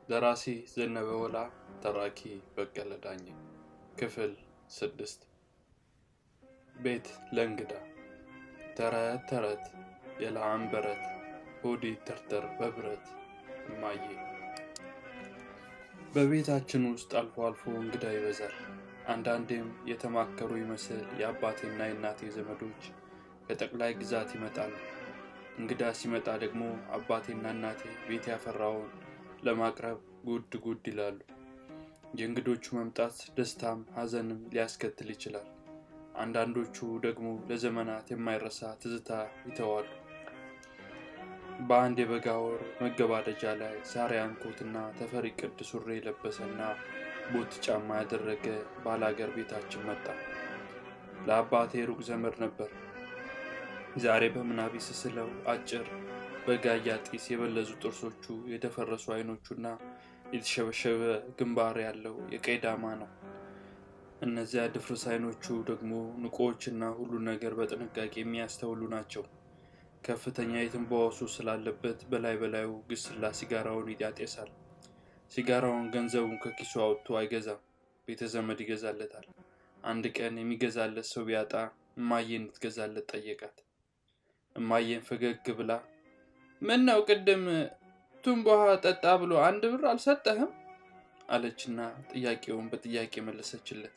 ደራሲ ዘነበ ወላ፣ ተራኪ በቀለ ዳኘ። ክፍል ስድስት ቤት ለእንግዳ። ተረት ተረት የለዓም በረት ሆዲ ተርተር በብረት እማዬ። በቤታችን ውስጥ አልፎ አልፎ እንግዳ ይበዛል። አንዳንዴም የተማከሩ ይመስል የአባቴና የእናቴ ዘመዶች ከጠቅላይ ግዛት ይመጣሉ። እንግዳ ሲመጣ ደግሞ አባቴና እናቴ ቤት ያፈራውን ለማቅረብ ጉድ ጉድ ይላሉ። የእንግዶቹ መምጣት ደስታም ሐዘንም ሊያስከትል ይችላል። አንዳንዶቹ ደግሞ ለዘመናት የማይረሳ ትዝታ ይተዋሉ። በአንድ የበጋ ወር መገባደጃ ላይ ዛሪያን ኮትና ተፈሪ ቅድ ሱሪ የለበሰና ቦት ጫማ ያደረገ ባላገር ቤታችን መጣ። ለአባቴ ሩቅ ዘመድ ነበር። ዛሬ በምናቢ ስስለው አጭር በጋያ ጢስ የበለዙ ጥርሶቹ፣ የደፈረሱ አይኖቹና የተሸበሸበ ግንባር ያለው የቀይ ዳማ ነው። እነዚያ ድፍርስ አይኖቹ ደግሞ ንቆዎችና ሁሉ ነገር በጥንቃቄ የሚያስተውሉ ናቸው። ከፍተኛ የትንባሆ ሱስ ስላለበት በላይ በላዩ ግስላ ሲጋራውን ያጤሳል። ሲጋራውን ገንዘቡን ከኪሱ አውጥቶ አይገዛም፣ ቤተ ዘመድ ይገዛለታል። አንድ ቀን የሚገዛለት ሰው ቢያጣ እማዬ እንድትገዛለት ጠየቃት። እማዬን ፈገግ ብላ ምን ነው ቅድም ቱንባሃ ጠጣ ብሎ አንድ ብር አልሰጠህም? አለችና ጥያቄውን በጥያቄ መለሰችለት።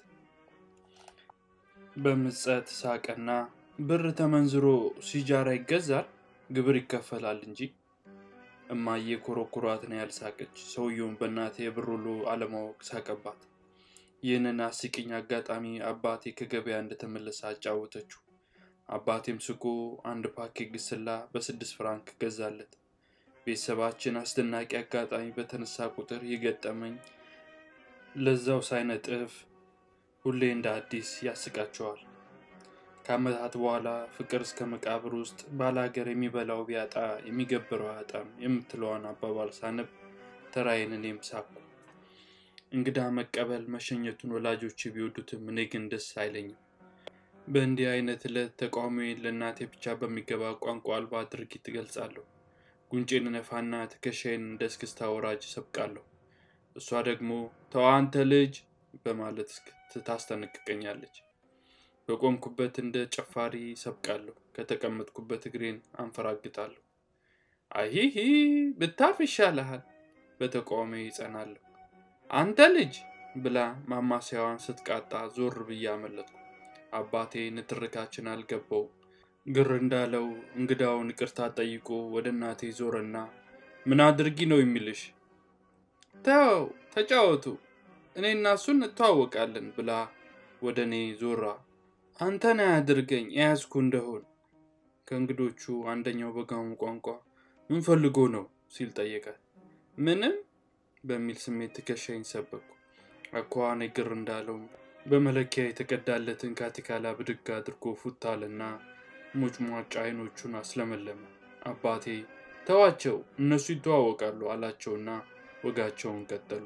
በምጸት ሳቀና ብር ተመንዝሮ ሲጃራ ይገዛል፣ ግብር ይከፈላል እንጂ። እማዬ ኮረኩሯት ነው ያልሳቀች። ሰውየውን በእናቴ የብር ውሎ አለማወቅ ሳቀባት። ይህንን አስቂኝ አጋጣሚ አባቴ ከገበያ እንደተመለሰ አጫወተችው። አባቴም ስቆ አንድ ፓኬት ግስላ በስድስት ፍራንክ ገዛለት። ቤተሰባችን አስደናቂ አጋጣሚ በተነሳ ቁጥር የገጠመኝ ለዛው ሳይነጥፍ ሁሌ እንደ አዲስ ያስቃቸዋል። ከዓመታት በኋላ ፍቅር እስከ መቃብር ውስጥ ባላገር የሚበላው ቢያጣ የሚገብረው አያጣም የምትለዋን አባባል ሳነብ ተራዬን እኔም ሳኩ። እንግዳ መቀበል መሸኘቱን ወላጆች ቢወዱትም እኔ ግን ደስ አይለኝም። በእንዲህ አይነት ዕለት ተቃውሞዬን ለእናቴ ብቻ በሚገባ ቋንቋ አልባ ድርጊት እገልጻለሁ። ጉንጬን ነፋና ትከሻዬን እንደ እስክስታ ወራጅ ሰብቃለሁ። እሷ ደግሞ ተው አንተ ልጅ በማለት ታስጠነቅቀኛለች። በቆምኩበት እንደ ጨፋሪ ሰብቃለሁ። ከተቀመጥኩበት እግሬን አንፈራግጣለሁ። አይሂ ብታርፍ ይሻልሃል። በተቃውሞ ይጸናለሁ። አንተ ልጅ ብላ ማማሰያዋን ስትቃጣ ዞር ብዬ አመለጥኩ። አባቴ ንትርካችን አልገባው። ግር እንዳለው እንግዳውን ይቅርታ ጠይቆ ወደ እናቴ ዞረና ምን አድርጊ ነው የሚልሽ? ተው ተጫወቱ፣ እኔ እና እሱን እንተዋወቃለን ብላ ወደ እኔ ዞራ አንተን አያድርገኝ የያዝኩ እንደሆን። ከእንግዶቹ አንደኛው በጋሙ ቋንቋ ምን ፈልጎ ነው ሲል ጠየቃት። ምንም በሚል ስሜት ትከሻኝ ሰበኩ። አኳኋኔ ግር እንዳለው በመለኪያ የተቀዳለትን ካቲካላ ብድግ አድርጎ ፉታልና ሞጭሟጫ አይኖቹን አስለመለመ። አባቴ ተዋቸው እነሱ ይተዋወቃሉ አላቸውና ወጋቸውን ቀጠሉ።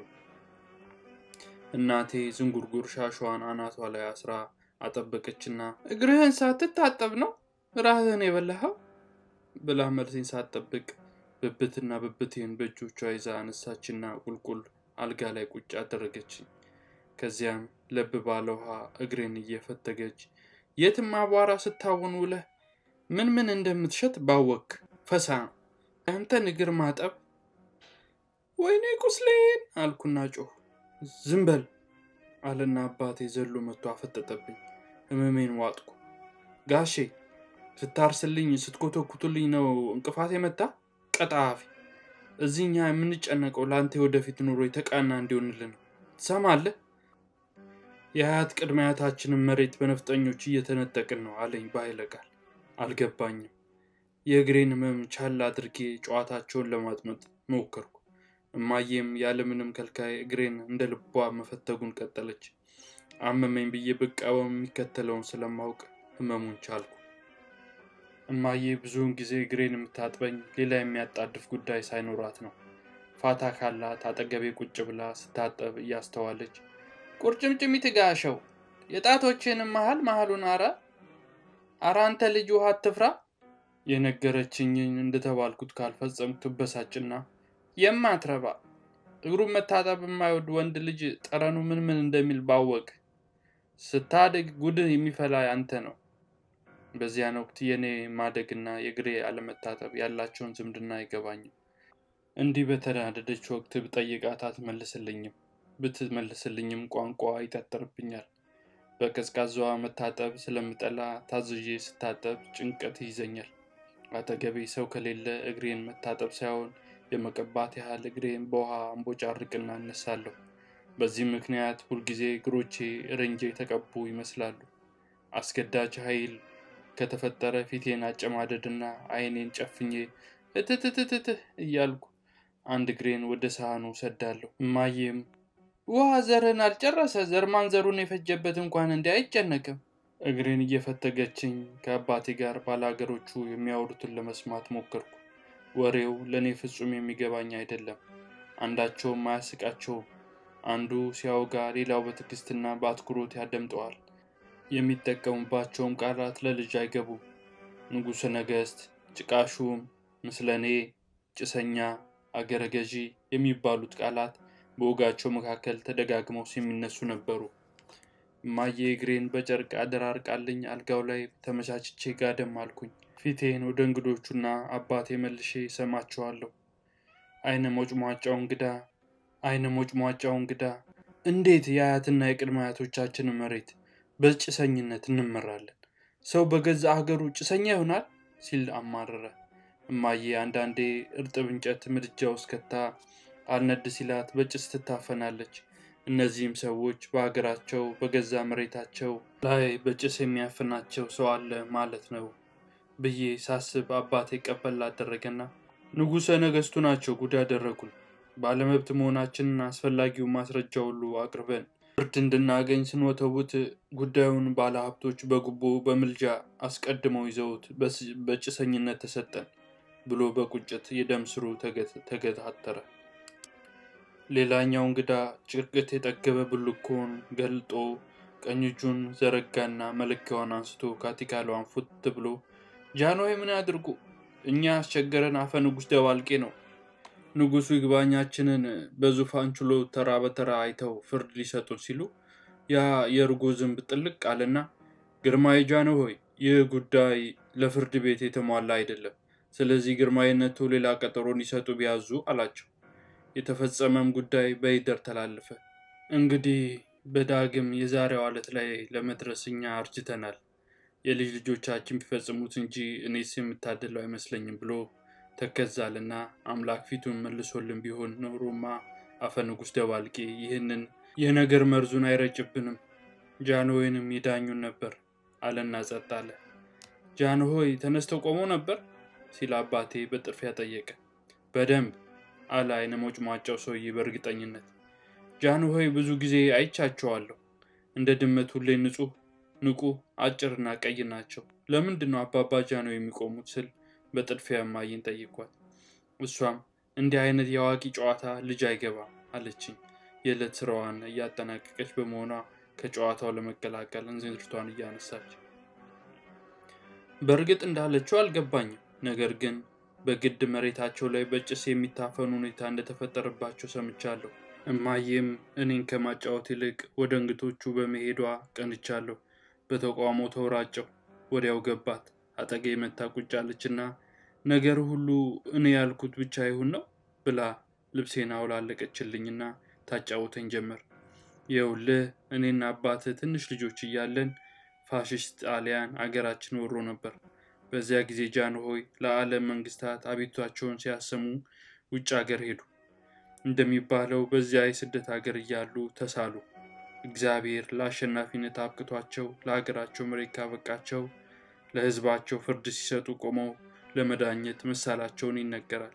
እናቴ ዝንጉርጉር ሻሿን አናቷ ላይ አስራ አጠበቀችና እግርህን ሳትታጠብ ነው ራህን የበላኸው ብላ መልሴን ሳትጠብቅ ብብትና ብብቴን በእጆቿ ይዛ አነሳችና ቁልቁል አልጋ ላይ ቁጭ አደረገችኝ። ከዚያም ለብ ባለ ውሃ እግሬን እየፈተገች የትም አቧራ ስታውን ውለህ ምን ምን እንደምትሸት ባወክ ፈሳ ያንተን እግር ማጠብ ወይኔ ቁስሌን አልኩና ጮህ። ዝም በል አለና አባቴ ዘሎ መጥቶ አፈጠጠብኝ። ህመሜን ዋጥኩ። ጋሼ ስታርስልኝ ስትኮተኩቱልኝ ነው እንቅፋት የመታ ቀጣፊ። እዚህኛ የምንጨነቀው ለአንተ ወደፊት ኑሮ የተቃና እንዲሆንልን ነው። ትሰማለህ? የአያት ቅድመ አያታችንን መሬት በነፍጠኞች እየተነጠቅን ነው አለኝ በኃይለ ቃል። አልገባኝም። የእግሬን ህመም ቻል አድርጌ ጨዋታቸውን ለማጥመጥ ሞከርኩ። እማዬም ያለምንም ከልካይ እግሬን እንደ ልቧ መፈተጉን ቀጠለች። አመመኝ ብዬ ብቃወም የሚከተለውን ስለማውቅ ህመሙን ቻልኩ። እማዬ ብዙውን ጊዜ እግሬን የምታጥበኝ ሌላ የሚያጣድፍ ጉዳይ ሳይኖራት ነው። ፋታ ካላት አጠገቤ ቁጭ ብላ ስታጠብ እያስተዋለች ቁርጭምጭሚት ጋሸው የጣቶችንም መሀል መሀሉን አረ አረ አንተ ልጅ ውሃ አትፍራ የነገረችኝን እንደተባልኩት ካልፈጸምኩ ትበሳጭና የማትረባ እግሩን መታጠብ የማይወድ ወንድ ልጅ ጠረኑ ምን ምን እንደሚል ባወቅ ስታድግ ጉድህ የሚፈላ አንተ ነው። በዚያን ወቅት የእኔ ማደግና የእግሬ አለመታጠብ ያላቸውን ዝምድና አይገባኝም። እንዲህ በተናደደች ወቅት ብጠይቃት አትመልስልኝም። ብትመልስልኝም ቋንቋ ይጠጠርብኛል። በቀዝቃዛዋ መታጠብ ስለምጠላ ታዝዤ ስታጠብ ጭንቀት ይይዘኛል። አጠገቤ ሰው ከሌለ እግሬን መታጠብ ሳይሆን የመቀባት ያህል እግሬን በውሃ አንቦጫርቅና እነሳለሁ። በዚህ ምክንያት ሁልጊዜ እግሮቼ ረንጄ የተቀቡ ይመስላሉ። አስገዳጅ ኃይል ከተፈጠረ ፊቴን አጨማደድና ዓይኔን ጨፍኜ እትትትትህ እያልኩ አንድ እግሬን ወደ ሳህኑ ሰዳለሁ። እማዬም ውሃ ዘርህን አልጨረሰ ዘር ማንዘሩን የፈጀበት እንኳን እንዲህ አይጨነቅም። እግሬን እየፈተገችኝ ከአባቴ ጋር ባላገሮቹ የሚያወሩትን ለመስማት ሞከርኩ። ወሬው ለእኔ ፍጹም የሚገባኝ አይደለም። አንዳቸውም አያስቃቸውም። አንዱ ሲያወጋ ሌላው በትዕግስትና በአትኩሮት ያደምጠዋል። የሚጠቀሙባቸውም ቃላት ለልጅ አይገቡም። ንጉሠ ነገሥት፣ ጭቃሹም፣ ምስለኔ፣ ጭሰኛ፣ አገረ ገዢ የሚባሉት ቃላት በወጋቸው መካከል ተደጋግመው የሚነሱ ነበሩ። እማዬ እግሬን በጨርቅ አደራርቃልኝ አልጋው ላይ ተመቻችቼ ጋደም አልኩኝ። ፊቴን ወደ እንግዶቹና አባቴ መልሼ ሰማቸዋለሁ። አይነ ሞጭሟጫው እንግዳ አይነ ሞጭሟጫው እንግዳ እንዴት የአያትና የቅድመ አያቶቻችንን መሬት በጭሰኝነት እንመራለን? ሰው በገዛ ሀገሩ ጭሰኛ ይሆናል ሲል አማረረ። እማዬ አንዳንዴ እርጥብ እንጨት ምድጃ ውስጥ ከታ አልነድ ሲላት በጭስ ትታፈናለች። እነዚህም ሰዎች በሀገራቸው በገዛ መሬታቸው ላይ በጭስ የሚያፍናቸው ሰው አለ ማለት ነው ብዬ ሳስብ አባቴ ቀበል አደረገና ንጉሠ ነገሥቱ ናቸው ጉድ ያደረጉን። ባለመብት መሆናችንን አስፈላጊውን ማስረጃ ሁሉ አቅርበን ፍርድ እንድናገኝ ስንወተውት ጉዳዩን ባለሀብቶች በጉቦ በምልጃ አስቀድመው ይዘውት በጭሰኝነት ተሰጠን ብሎ በቁጭት የደም ስሩ ተገታተረ። ሌላኛው እንግዳ ጭርቅት የጠገበ ብልኮን ገልጦ ቀኝ እጁን ዘረጋና መለኪያዋን አንስቶ ካቲካሏን ፉት ብሎ ጃንሆይ ምን ያድርጉ? እኛ ያስቸገረን አፈ ንጉሥ ደባልቄ ነው። ንጉሡ ይግባኛችንን በዙፋን ችሎት ተራ በተራ አይተው ፍርድ ሊሰጡን ሲሉ ያ የእርጎ ዝንብ ጥልቅ አለና ግርማዊ ጃንሆይ፣ ይህ ጉዳይ ለፍርድ ቤት የተሟላ አይደለም። ስለዚህ ግርማዊነቱ ሌላ ቀጠሮ እንዲሰጡ ቢያዙ አላቸው። የተፈጸመም ጉዳይ በይደር ተላለፈ። እንግዲህ በዳግም የዛሬው ዕለት ላይ ለመድረስ እኛ አርጅተናል። የልጅ ልጆቻችን ቢፈጽሙት እንጂ እኔስ የምታደለው አይመስለኝም ብሎ ተከዛልና አምላክ ፊቱን መልሶልን ቢሆን ኖሮማ አፈ ንጉሥ ደባልቄ ይህንን የነገር መርዙን አይረጭብንም፣ ጃንሆይንም ይዳኙን ነበር አለና ጸጥ አለ። ጃንሆይ ተነስተው ቆመው ነበር ሲል አባቴ በጥርፊያ ጠየቀ። በደንብ አለ አይነ ሞጭሟጫው ሰውዬ በእርግጠኝነት። ጃንሆይ ብዙ ጊዜ አይቻቸዋለሁ። እንደ ድመት ሁሌ ንጹሕ፣ ንቁ፣ አጭርና ቀይ ናቸው። ለምንድን ነው አባባ ጃንሆይ የሚቆሙት ስል በጥድፊያ እማዬን ጠይኳት። እሷም እንዲህ አይነት የአዋቂ ጨዋታ ልጅ አይገባም አለችኝ። የዕለት ስራዋን እያጠናቀቀች በመሆኗ ከጨዋታው ለመቀላቀል እንዝርቷን እያነሳች በእርግጥ እንዳለችው አልገባኝም። ነገር ግን በግድ መሬታቸው ላይ በጭስ የሚታፈኑ ሁኔታ እንደተፈጠረባቸው ሰምቻለሁ። እማዬም እኔን ከማጫወት ይልቅ ወደ እንግቶቹ በመሄዷ ቀንቻለሁ። በተቃውሞ ተወራጨው። ወዲያው ገባት። አጠገቤ መታ ቁጭ አለችና ነገር ሁሉ እኔ ያልኩት ብቻ ይሁን ነው ብላ ልብሴን አውላለቀችልኝና ታጫውተኝ ጀመር። ይኸውልህ እኔና አባትህ ትንሽ ልጆች እያለን ፋሽስት ጣሊያን አገራችን ወሮ ነበር። በዚያ ጊዜ ጃንሆይ ለዓለም መንግስታት አቤቱታቸውን ሲያሰሙ ውጭ ሀገር ሄዱ። እንደሚባለው በዚያ የስደት ሀገር እያሉ ተሳሉ። እግዚአብሔር ለአሸናፊነት አብቅቷቸው ለሀገራቸው መሬት ካበቃቸው ለሕዝባቸው ፍርድ ሲሰጡ ቆመው ለመዳኘት መሳላቸውን ይነገራል።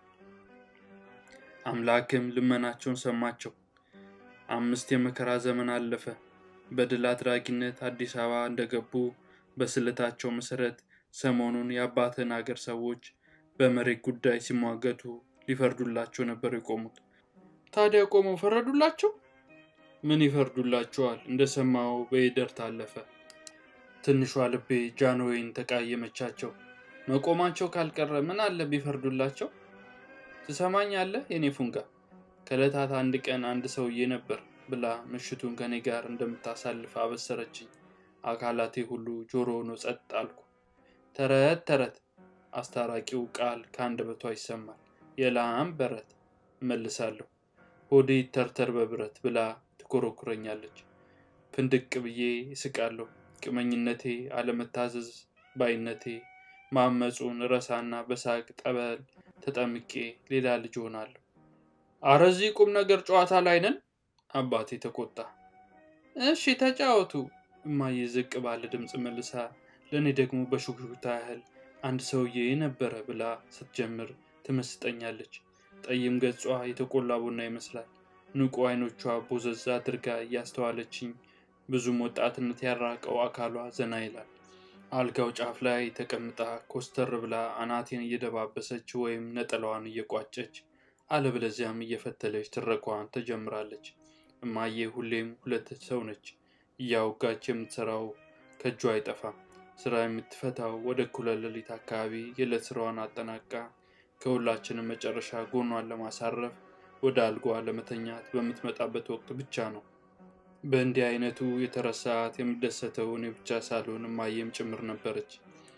አምላክም ልመናቸውን ሰማቸው። አምስት የመከራ ዘመን አለፈ። በድል አድራጊነት አዲስ አበባ እንደገቡ በስለታቸው መሰረት ሰሞኑን የአባትን አገር ሰዎች በመሬት ጉዳይ ሲሟገቱ ሊፈርዱላቸው ነበር የቆሙት። ታዲያ ቆመው ፈረዱላቸው? ምን ይፈርዱላቸዋል? እንደሰማው በይደር ታለፈ። ትንሿ ልቤ ጃንሆይን ተቃየመቻቸው። መቆማቸው ካልቀረ ምን አለ ቢፈርዱላቸው? ትሰማኛለህ የኔ ፉንጋ? ከዕለታት አንድ ቀን አንድ ሰውዬ ነበር ብላ ምሽቱን ከኔ ጋር እንደምታሳልፍ አበሰረችኝ። አካላቴ ሁሉ ጆሮ ሆኖ ጸጥ አልኩ። ተረት ተረት አስታራቂው ቃል ከአንደበቷ ይሰማል። የላም በረት እመልሳለሁ። ሆዴ ተርተር በብረት ብላ ትኮረኩረኛለች። ፍንድቅ ብዬ እስቃለሁ። ቅመኝነቴ፣ አለመታዘዝ ባይነቴ ማመፁን ረሳና በሳቅ ጠበል ተጠምቄ ሌላ ልጅ ሆናለሁ። አረ እዚህ ቁም ነገር ጨዋታ ላይ ነን። አባቴ ተቆጣ። እሺ ተጫወቱ። እማዬ ዝቅ ባለ ድምፅ መልሳ ለእኔ ደግሞ በሹክሹክታ ያህል አንድ ሰውዬ ነበረ ብላ ስትጀምር ትመስጠኛለች። ጠይም ገጿ የተቆላ ቡና ይመስላል። ንቁ አይኖቿ ቦዘዝ አድርጋ እያስተዋለችኝ ብዙም ወጣትነት ያራቀው አካሏ ዘና ይላል። አልጋው ጫፍ ላይ ተቀምጣ ኮስተር ብላ አናቴን እየደባበሰች ወይም ነጠላዋን እየቋጨች አለበለዚያም እየፈተለች ትረኳዋን ትጀምራለች። እማዬ ሁሌም ሁለት ሰው ነች። እያወጋች የምትሰራው ከእጇ አይጠፋም። ስራ የምትፈታው ወደ እኩለ ሌሊት አካባቢ የዕለት ስራዋን አጠናቃ ከሁላችንም መጨረሻ ጎኗን ለማሳረፍ ወደ አልጓ ለመተኛት በምትመጣበት ወቅት ብቻ ነው። በእንዲህ አይነቱ የተረሳት የምደሰተው እኔ ብቻ ሳልሆን እማዬም ጭምር ነበረች።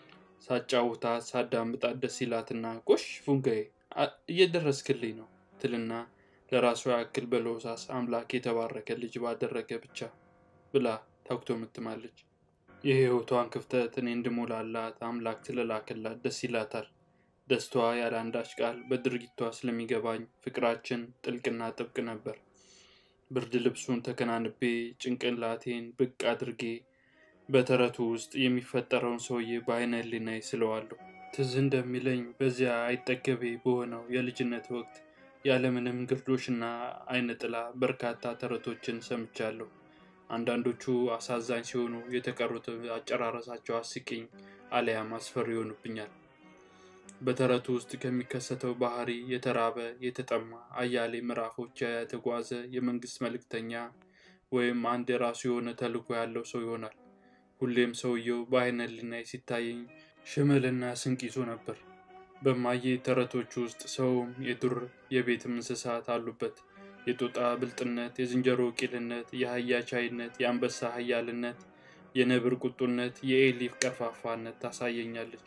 ሳጫውታት ሳዳምጣት ደስ ይላትና ጎሽ ፉንጋዬ እየደረስክልኝ ነው ትልና ለራሷ ያክል በለሆሳስ አምላክ የተባረከ ልጅ ባደረገ ብቻ ብላ ታኩቶ ምትማለች። የህይወቷን ክፍተት እኔ እንድሞላላት አምላክ ስለላከላት ደስ ይላታል። ደስታዋ ያለ አንዳች ቃል በድርጊቷ ስለሚገባኝ ፍቅራችን ጥልቅና ጥብቅ ነበር። ብርድ ልብሱን ተከናንቤ ጭንቅላቴን ብቅ አድርጌ በተረቱ ውስጥ የሚፈጠረውን ሰውዬ በአይነ ህሊናዬ ስለዋለሁ። ትዝ እንደሚለኝ በዚያ አይጠገቤ በሆነው የልጅነት ወቅት ያለምንም ግርዶሽና አይነ ጥላ በርካታ ተረቶችን ሰምቻለሁ። አንዳንዶቹ አሳዛኝ ሲሆኑ፣ የተቀሩት አጨራረሳቸው አስቂኝ አሊያም አስፈሪ ይሆኑብኛል። በተረቱ ውስጥ ከሚከሰተው ባህሪ የተራበ የተጠማ አያሌ ምዕራፎች የተጓዘ የመንግስት መልእክተኛ ወይም አንድ የራሱ የሆነ ተልዕኮ ያለው ሰው ይሆናል። ሁሌም ሰውየው በአይነ ህሊናዬ ሲታየኝ ሽመልና ስንቅ ይዞ ነበር። በማዬ ተረቶች ውስጥ ሰውም የዱር የቤትም እንስሳት አሉበት። የጦጣ ብልጥነት፣ የዝንጀሮ ቂልነት፣ የአህያ ቻይነት፣ የአንበሳ ሀያልነት፣ የነብር ቁጡነት፣ የኤሊፍ ቀርፋፋነት ታሳየኛለች።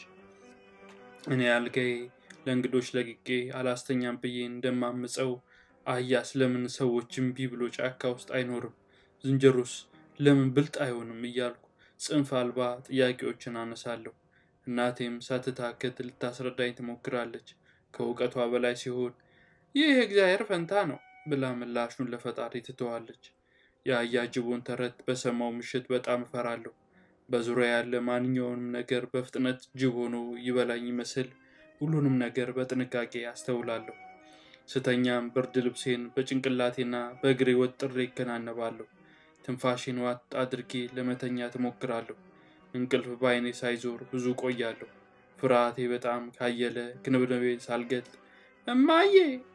እኔ አልጋዬ ለእንግዶች ለቅቄ አላስተኛም ብዬ እንደማምፀው አህያ ስለምን ሰዎች እምቢ ብሎ ጫካ ውስጥ አይኖርም? ዝንጀሮስ ለምን ብልጥ አይሆንም? እያልኩ ጽንፍ አልባ ጥያቄዎችን አነሳለሁ። እናቴም ሳትታክት ልታስረዳኝ ትሞክራለች። ከእውቀቷ በላይ ሲሆን ይህ የእግዚአብሔር ፈንታ ነው ብላ ምላሹን ለፈጣሪ ትተዋለች። የአህያ ጅቦን ተረት በሰማው ምሽት በጣም እፈራለሁ። በዙሪያ ያለ ማንኛውንም ነገር በፍጥነት ጅብ ሆኖ ይበላኝ ይመስል ሁሉንም ነገር በጥንቃቄ አስተውላለሁ። ስተኛም ብርድ ልብሴን በጭንቅላቴና በእግሬ ወጥሬ ይከናነባለሁ። ትንፋሽን ዋጥ አድርጌ ለመተኛ ትሞክራለሁ። እንቅልፍ በአይኔ ሳይዞር ብዙ ቆያለሁ። ፍርሃቴ በጣም ካየለ ክንብንቤን ሳልገልጥ እማዬ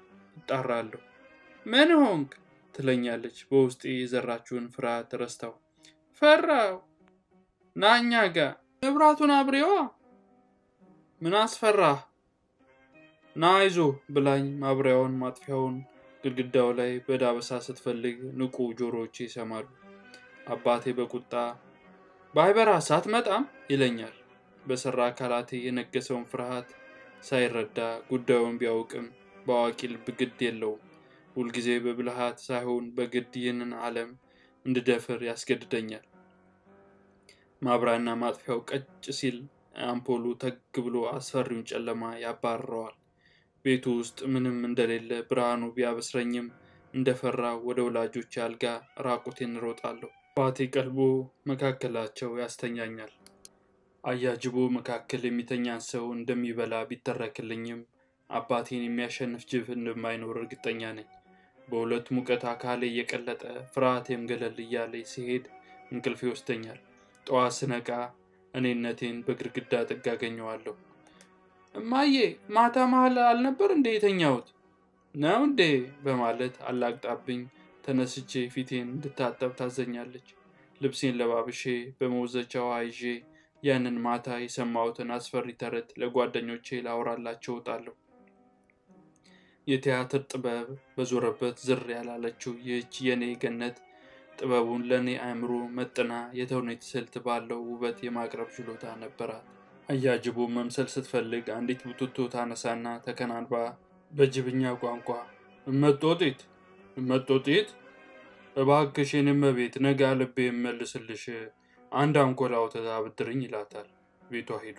እጣራለሁ። ምን ሆንክ ትለኛለች። በውስጤ የዘራችውን ፍርሃት ረስታው ፈራው ና እኛ ጋ መብራቱን አብሬዋ። ምን አስፈራህ? ና አይዞ ብላኝ ማብሪያውን ማጥፊያውን ግድግዳው ላይ በዳበሳ ስትፈልግ ንቁ ጆሮዎቼ ይሰማሉ። አባቴ በቁጣ ባይበራስ አትመጣም ይለኛል። በሰራ አካላቴ የነገሰውን ፍርሃት ሳይረዳ ጉዳዩን ቢያውቅም በአዋቂ ልብ ግድ የለውም። ሁልጊዜ በብልሃት ሳይሆን በግድ ይህንን ዓለም እንድደፍር ያስገድደኛል። ማብሪያና ማጥፊያው ቀጭ ሲል አምፖሉ ተግ ብሎ አስፈሪውን ጨለማ ያባርረዋል። ቤቱ ውስጥ ምንም እንደሌለ ብርሃኑ ቢያበስረኝም እንደፈራ ወደ ወላጆች አልጋ ራቁቴን እሮጣለሁ። አባቴ ቀልቦ መካከላቸው ያስተኛኛል። አያጅቦ መካከል የሚተኛን ሰው እንደሚበላ ቢተረክልኝም አባቴን የሚያሸንፍ ጅብ እንደማይኖር እርግጠኛ ነኝ። በሁለት ሙቀት አካሌ እየቀለጠ ፍርሃቴም ገለል እያለ ሲሄድ እንቅልፍ ይወስደኛል። ጠዋት ስነቃ እኔነቴን በግድግዳ ጥግ አገኘዋለሁ። እማዬ ማታ መሀል አልነበር እንዴ የተኛሁት? ነው እንዴ በማለት አላግጣብኝ ተነስቼ ፊቴን እንድታጠብ ታዘኛለች። ልብሴን ለባብሼ በመወዘቻ ውሃ ይዤ ያንን ማታ የሰማሁትን አስፈሪ ተረት ለጓደኞቼ ላወራላቸው እወጣለሁ። የቲያትር ጥበብ በዞረበት ዝር ያላለችው ይህች የኔ ገነት ጥበቡን ለእኔ አእምሮ መጥና የተውኔት ስልት ባለው ውበት የማቅረብ ችሎታ ነበራት። አያጅቡ መምሰል ስትፈልግ አንዲት ቡትቶ ታነሳና ተከናንባ በጅብኛ ቋንቋ እመጦጢት እመጦጢት እባክሽ የኔ እመቤት ነጋ ልቤ የመልስልሽ አንድ አንኮላ ወተት አብድርኝ ይላታል። ቤቷ ሄዶ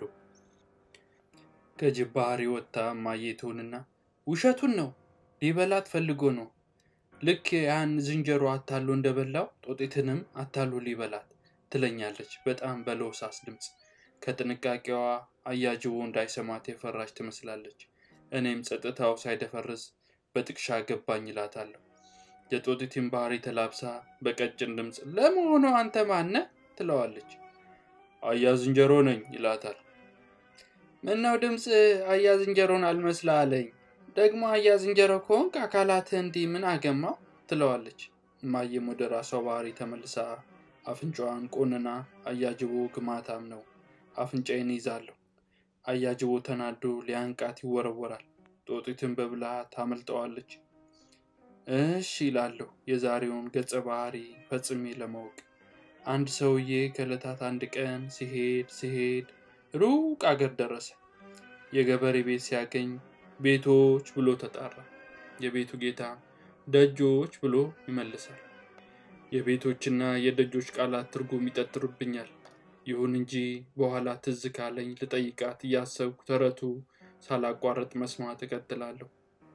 ከጅብ ባህሪ ወጥታ ማየቱንና ውሸቱን ነው ሊበላት ፈልጎ ነው ልክ ያን ዝንጀሮ አታሎ እንደበላው ጦጢትንም አታሎ ሊበላት ትለኛለች በጣም በለውሳስ ድምፅ። ከጥንቃቄዋ አያጅቡ እንዳይሰማት የፈራች ትመስላለች። እኔም ጸጥታው ሳይደፈርስ በጥቅሻ ገባኝ ይላታለሁ። የጦጢትን ባህሪ ተላብሳ በቀጭን ድምፅ ለመሆኑ አንተ ማነ? ትለዋለች። አያ ዝንጀሮ ነኝ ይላታል። ምነው ድምፅ አያ ዝንጀሮን አልመስላ አለኝ። ደግሞ አያ ዝንጀሮ ከሆንክ አካላትህ እንዲህ ምን አገማው? ትለዋለች። እማዬም ወደ ራሷ ባህሪ ተመልሳ አፍንጫዋን ቆንና አያጅቦ ግማታም ነው አፍንጫዬን ይዛለሁ። አያጅቦ ተናዶ ሊያንቃት ይወረወራል። ጦጢትን በብልሃት ታመልጠዋለች። እሽ ይላለሁ የዛሬውን ገጸ ባህሪ ፈጽሜ ለማወቅ። አንድ ሰውዬ ከዕለታት አንድ ቀን ሲሄድ ሲሄድ ሩቅ አገር ደረሰ። የገበሬ ቤት ሲያገኝ ቤቶች ብሎ ተጣራ። የቤቱ ጌታ ደጆች ብሎ ይመልሳል። የቤቶችና የደጆች ቃላት ትርጉም ይጠጥሩብኛል። ይሁን እንጂ በኋላ ትዝ ካለኝ ልጠይቃት እያሰብኩ ተረቱ ሳላቋረጥ መስማት እቀጥላለሁ።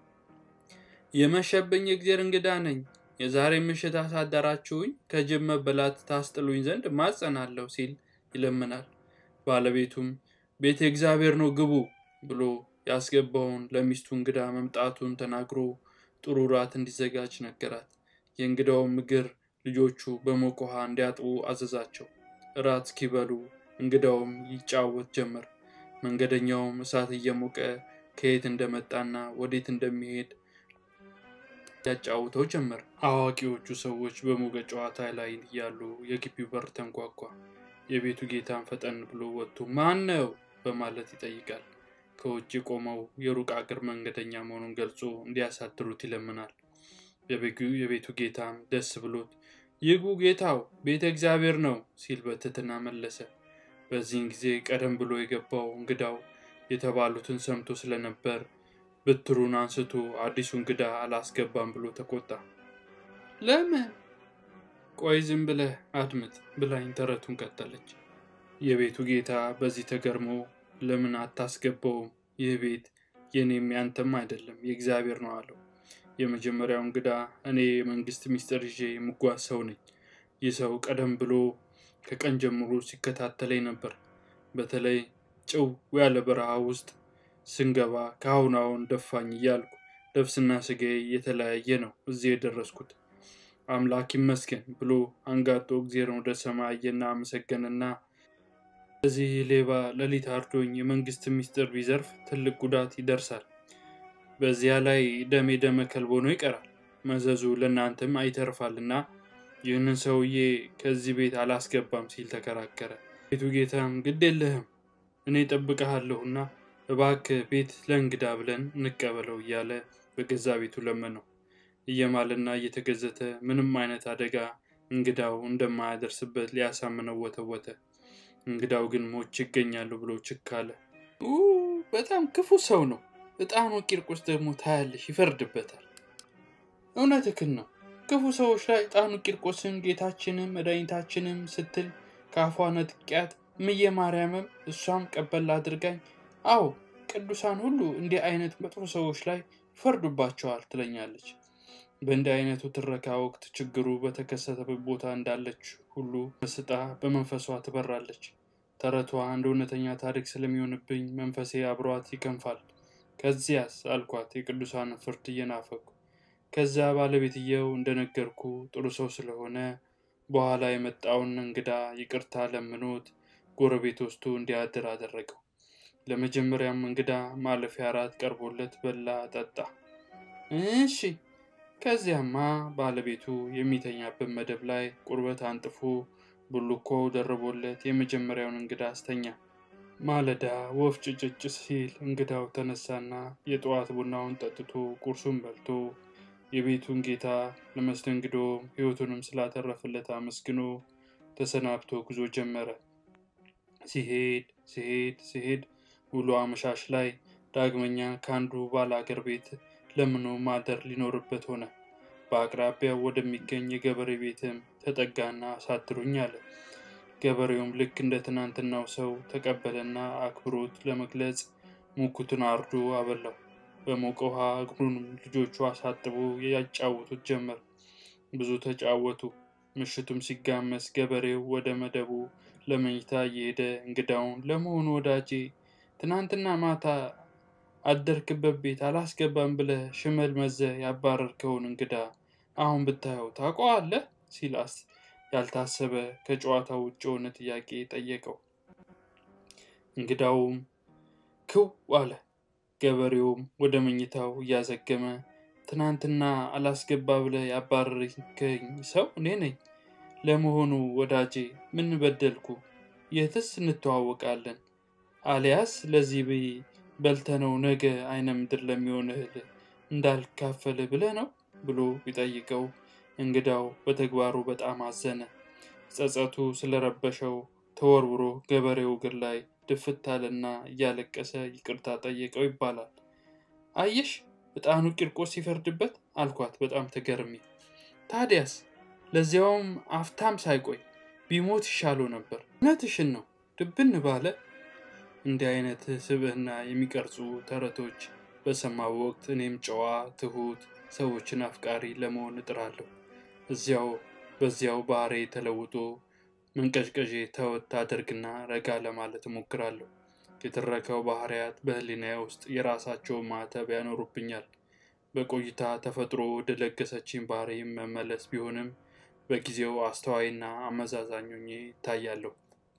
የመሸብኝ የእግዜር እንግዳ ነኝ። የዛሬ ምሽት አሳደራችሁኝ ከጅብ መበላት ታስጥሉኝ ዘንድ ማጸናለሁ ሲል ይለምናል። ባለቤቱም ቤተ እግዚአብሔር ነው ግቡ ብሎ ያስገባውን ለሚስቱ እንግዳ መምጣቱን ተናግሮ ጥሩ ራት እንዲዘጋጅ ነገራት። የእንግዳውም እግር ልጆቹ በሞቀ ውሃ እንዲያጥቡ አዘዛቸው። እራት እስኪበሉ እንግዳውም ይጫወት ጀመር። መንገደኛውም እሳት እየሞቀ ከየት እንደመጣና ወዴት እንደሚሄድ ያጫውተው ጀመር። አዋቂዎቹ ሰዎች በሞቀ ጨዋታ ላይ እያሉ የግቢው በር ተንኳኳ። የቤቱ ጌታን ፈጠን ብሎ ወጥቶ ማን ነው በማለት ይጠይቃል። ከውጭ ቆመው የሩቅ አገር መንገደኛ መሆኑን ገልጾ እንዲያሳድሩት ይለምናል። የቤቱ ጌታም ደስ ብሎት ይግቡ ጌታው ቤተ እግዚአብሔር ነው ሲል በትህትና መለሰ። በዚህን ጊዜ ቀደም ብሎ የገባው እንግዳው የተባሉትን ሰምቶ ስለነበር ብትሩን አንስቶ አዲሱ እንግዳ አላስገባም ብሎ ተቆጣ። ለምን? ቆይ ዝም ብለህ አድምጥ ብላኝ ተረቱን ቀጠለች። የቤቱ ጌታ በዚህ ተገርሞ ለምን አታስገባውም? ይህ ቤት የኔም ያንተም አይደለም የእግዚአብሔር ነው አለው። የመጀመሪያው እንግዳ እኔ የመንግስት ሚስጥር ይዤ የምጓዝ ሰው ነኝ። ይህ ሰው ቀደም ብሎ ከቀን ጀምሮ ሲከታተለኝ ነበር። በተለይ ጭው ያለ በረሃ ውስጥ ስንገባ ከአሁን አሁን ደፋኝ እያልኩ ነፍስና ስጋዬ የተለያየ ነው እዚህ የደረስኩት። አምላክ ይመስገን ብሎ አንጋጦ እግዜርን ወደ ሰማይ አየና አመሰገንና እዚህ ሌባ ሌሊት አርዶኝ የመንግስት ሚስጥር ቢዘርፍ ትልቅ ጉዳት ይደርሳል። በዚያ ላይ ደሜ ደመ ከልብ ሆኖ ይቀራል። መዘዙ ለእናንተም አይተርፋልና ይህንን ሰውዬ ከዚህ ቤት አላስገባም ሲል ተከራከረ። ቤቱ ጌታም ግድ የለህም እኔ ጠብቀሃለሁና እባክህ ቤት ለእንግዳ ብለን እንቀበለው እያለ በገዛ ቤቱ ለመነው። እየማለና እየተገዘተ ምንም አይነት አደጋ እንግዳው እንደማያደርስበት ሊያሳምነው ወተወተ። እንግዳው ግን ሞች ይገኛሉ ብሎ ችክ አለ። በጣም ክፉ ሰው ነው። እጣኑ ቂርቆስ ደግሞ ታያለሽ ይፈርድበታል። እውነትህን ነው። ክፉ ሰዎች ላይ እጣኑ ቂርቆስን ጌታችንም መድኃኒታችንም ስትል ከአፏ ነጥቂያት ምየ ማርያምም እሷም ቀበል አድርጋኝ አዎ ቅዱሳን ሁሉ እንዲህ አይነት መጥፎ ሰዎች ላይ ይፈርዱባቸዋል ትለኛለች። በእንዲህ አይነቱ ትረካ ወቅት ችግሩ በተከሰተበት ቦታ እንዳለች ሁሉ መስጣ በመንፈሷ ትበራለች። ተረቷ እንደ እውነተኛ ታሪክ ስለሚሆንብኝ መንፈሴ አብሯት ይከንፋል። ከዚያስ አልኳት የቅዱሳን ፍርድ እየናፈኩ። ከዚያ ባለቤትየው እንደነገርኩ ጥሩ ሰው ስለሆነ በኋላ የመጣውን እንግዳ ይቅርታ ለምኖት ጎረቤት ወስዶ እንዲያድር አደረገው። ለመጀመሪያም እንግዳ ማለፊያ እራት ቀርቦለት በላ፣ ጠጣ። እሺ ከዚያማ ባለቤቱ የሚተኛበት መደብ ላይ ቁርበት አንጥፎ ቡልኮ ደርቦለት የመጀመሪያውን እንግዳ አስተኛ። ማለዳ ወፍ ጭጭጭ ሲል እንግዳው ተነሳና የጠዋት ቡናውን ጠጥቶ ቁርሱን በልቶ የቤቱን ጌታ ለመስተንግዶ ሕይወቱንም ስላተረፈለት አመስግኖ ተሰናብቶ ጉዞ ጀመረ። ሲሄድ ሲሄድ ሲሄድ ውሎ አመሻሽ ላይ ዳግመኛ ከአንዱ ባላገር ቤት ለምኖ ማደር ሊኖርበት ሆነ። በአቅራቢያው ወደሚገኝ የገበሬ ቤትም ተጠጋና አሳድሩኝ አለ። ገበሬውም ልክ እንደ ትናንትናው ሰው ተቀበለና አክብሮት ለመግለጽ ሙኩትን አርዶ አበላው። በሞቀ ውሃ እግሩንም ልጆቹ አሳጥቦ ያጫውቱት ጀመር። ብዙ ተጫወቱ። ምሽቱም ሲጋመስ ገበሬው ወደ መደቡ ለመኝታ እየሄደ እንግዳውን ለመሆኑ ወዳጄ ትናንትና ማታ አደርክበት ቤት አላስገባም ብለህ ሽመል መዘህ ያባረርከውን እንግዳ አሁን ብታየው ታውቀዋለህ? ሲላስ ያልታሰበ ከጨዋታው ውጭ የሆነ ጥያቄ ጠየቀው። እንግዳውም ክው አለ። ገበሬውም ወደ መኝታው እያዘገመ ትናንትና አላስገባ ብለህ ያባረርከኝ ሰው እኔ ነኝ። ለመሆኑ ወዳጄ ምን በደልኩ? የትስ እንተዋወቃለን? አሊያስ ለዚህ ብይ በልተነው ነገ አይነ ምድር ለሚሆን እህል እንዳልካፈል ብለህ ነው ብሎ ቢጠይቀው እንግዳው በተግባሩ በጣም አዘነ። ጸጸቱ ስለረበሸው ተወርውሮ ገበሬው እግር ላይ ድፍት አለና እያለቀሰ ይቅርታ ጠየቀው ይባላል። አየሽ ዕጣኑ ቂርቆስ ሲፈርድበት አልኳት በጣም ተገርሜ። ታዲያስ ለዚያውም አፍታም ሳይቆይ ቢሞት ይሻለው ነበር። እውነትሽን ነው ድብን ባለ እንዲህ አይነት ስብዕና የሚቀርጹ ተረቶች በሰማው ወቅት እኔም ጨዋ፣ ትሁት፣ ሰዎችን አፍቃሪ ለመሆን እጥራለሁ። እዚያው በዚያው ባህሬ ተለውጦ መንቀዥቀዤ ተወት አደርግና ረጋ ለማለት እሞክራለሁ። የትረካው ባህሪያት በሕሊናዬ ውስጥ የራሳቸውን ማዕተብ ያኖሩብኛል። በቆይታ ተፈጥሮ ወደ ለገሰችኝ ባህሪ መመለስ ቢሆንም በጊዜው አስተዋይና አመዛዛኝ ሆኜ ይታያለሁ።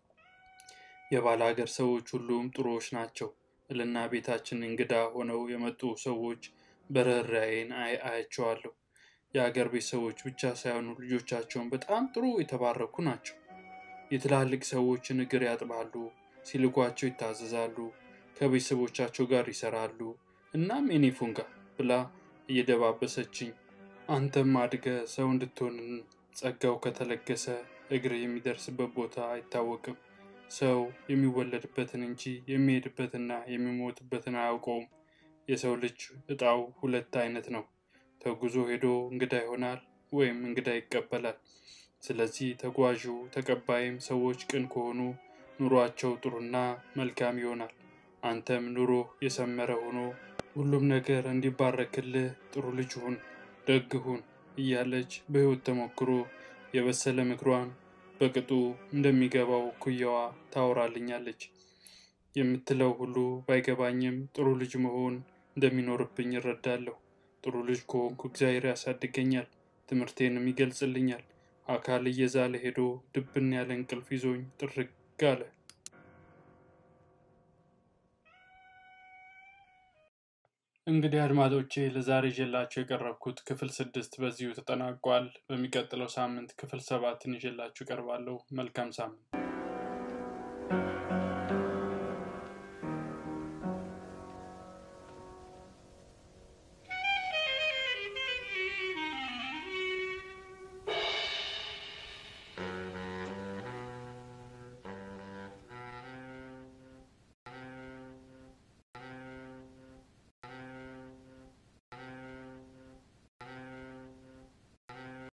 የባለ ሀገር ሰዎች ሁሉም ጥሩዎች ናቸው እልና ቤታችን እንግዳ ሆነው የመጡ ሰዎች በርኅራኄን አያቸዋለሁ። የአገር ቤት ሰዎች ብቻ ሳይሆኑ ልጆቻቸውን በጣም ጥሩ የተባረኩ ናቸው። የትላልቅ ሰዎችን እግር ያጥባሉ፣ ሲልኳቸው ይታዘዛሉ፣ ከቤተሰቦቻቸው ጋር ይሰራሉ። እናም የኔ ፉንጋ ብላ እየደባበሰችኝ አንተም አድገ ሰው እንድትሆን ጸጋው ከተለገሰ እግር የሚደርስበት ቦታ አይታወቅም። ሰው የሚወለድበትን እንጂ የሚሄድበትና የሚሞትበትን አያውቀውም። የሰው ልጅ እጣው ሁለት አይነት ነው። ተጉዞ ሄዶ እንግዳ ይሆናል ወይም እንግዳ ይቀበላል። ስለዚህ ተጓዡ ተቀባይም ሰዎች ቅን ከሆኑ ኑሯቸው ጥሩና መልካም ይሆናል። አንተም ኑሮ የሰመረ ሆኖ ሁሉም ነገር እንዲባረክልህ ጥሩ ልጅ ሁን፣ ደግ ሁን እያለች በሕይወት ተሞክሮ የበሰለ ምክሯን በቅጡ እንደሚገባው ኩያዋ ታወራልኛለች። የምትለው ሁሉ ባይገባኝም ጥሩ ልጅ መሆን እንደሚኖርብኝ እረዳለሁ። ጥሩ ልጅ ከሆንኩ እግዚአብሔር ያሳድገኛል፣ ትምህርቴንም ይገልጽልኛል። አካል እየዛለ ሄዶ ድብን ያለ እንቅልፍ ይዞኝ ጥርግ አለ። እንግዲህ አድማጮቼ ለዛሬ ይዤላችሁ የቀረብኩት ክፍል ስድስት በዚሁ ተጠናቋል። በሚቀጥለው ሳምንት ክፍል ሰባትን ይዤላችሁ እቀርባለሁ። መልካም ሳምንት።